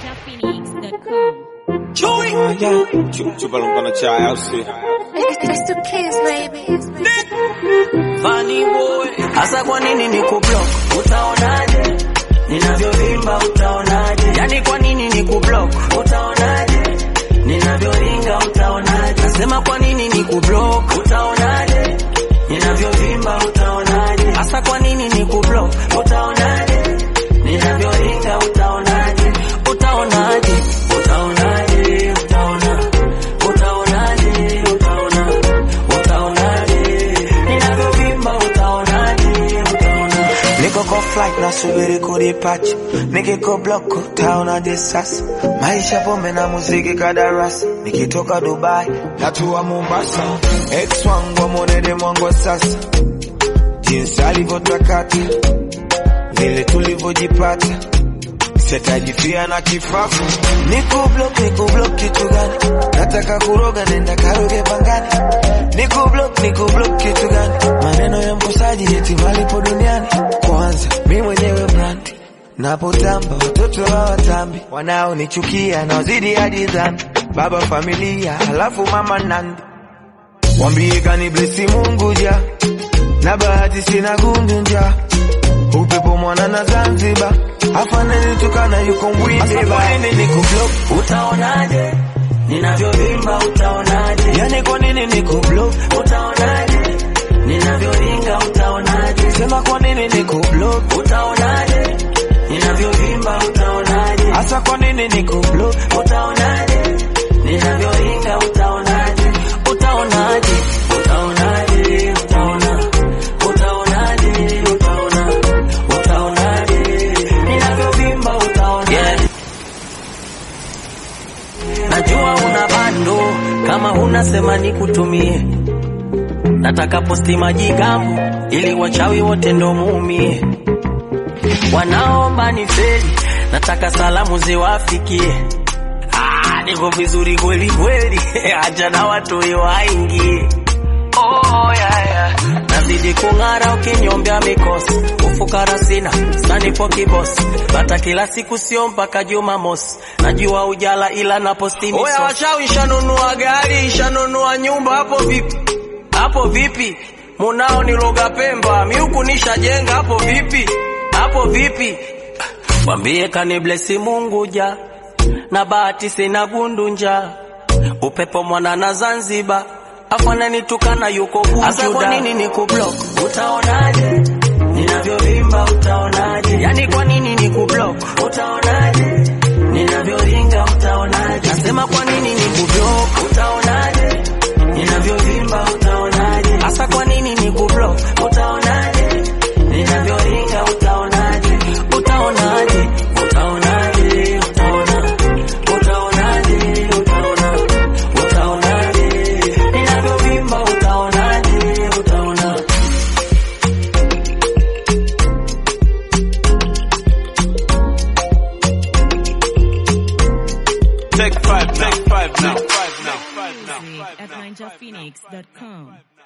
NinjaPhoenix.com. Chupa lumpana chai au si? It's the kids, baby. Funny boy. Hasa kwa nini ni kublock? Utaonaje? Ninavyovimba utaonaje? Yani kwa nini ni kublock? Utaonaje? Ninavyoringa utaonaje? Nasema kwa nini ni kublock? Utaonaje? Ninavyovimba utaonaje? Hasa kwa nini ni kublock? Utaonaje? Ninavyoringa utaonaje? Utaonaje? Utaonaje? Utaona. Utaonaje? Utaona. Utaonaje? Ninavyovimba utaonaje? Utaona. Niko kwa flight nasubiri kudipacha, nikiko block utaonaje sasa? Maisha pombe na muziki kadarasi, nikitoka Dubai natua Mombasa, ex wangu amwonede mwangu wa sasa, jinsi alivyotakata vile tulivyojipata sitajifia na kifafu. Niko block, niko block kitu gani? Nataka kuroga, nenda karoge pangani. Niko block, niko block kitu gani? Maneno ya mkosaji eti malipo duniani. Kwanza mi mwenyewe brand napotamba, watoto hawatambi, wanaonichukia naozidi hadi dhambi. Baba familia, halafu mama nandi, wambie kani blesi Mungu ja na bahati sina gundu njaa upepo mwana na Zanzibar afaneni tukana yuko mbwinde Hasa kwa nini ni kublock? Utaonaje? Ninavyovimba utaonaje? yani kwa nini niko block Utaonaje? Ninavyoringa utaonaje? sema kwa nini niko block Utaonaje? Ninavyovimba utaonaje? hasa kwa nini niko block Utaonaje? Ninavyoringa utaonaje? Utaonaje? Utaonaje? Utaona. Utaonaje? Utaona. Utaonaje? Ninavyovimba utaonaje? Najua una bando kama huna sema nikutumie. Nataka posti majigambo ili wachawi wote ndo muumie. Wanaomba ni feli, nataka salamu ziwafikie. Ah, niko vizuri kweli kweli, acha na watu waingie. Oh, yeah, yeah. Nazidi kung'ara ukinyombea mikosi, ufukara sina sanipo kibosi, bata kila siku sio mpaka Jumamosi, najua ujala ila na posti misosi. Oya washawi, shanunua gari, shanunua nyumba, hapo vipi? Hapo vipi? Munao ni loga Pemba, miuku nishajenga, hapo vipi? Hapo vipi? Mwambie kani blesi Mungu ja na bahati sina gundu upepo mwana na Zanzibar afananitukana yuko bujuda. Hasa kwa nini niku block? Utaonaje ninavyovimba? Utaonaje? Yani kwa nini niku block? Utaonaje ninavyoringa? Utaonaje? Nasema kwa nini niku block? Utaonaje ninavyovimba? Utaonaje? Hasa kwa nini niku block? Utaonaje ninavyoringa? Utaonaje? Utaonaje? Utaonaje? Utaona. Utaonaje? Utaona. Utaonaje? Ninavyovimba utaonaje? Utaona. Take five now. Take five now. Five now. Five now. Music at NinjaPhoenix.com.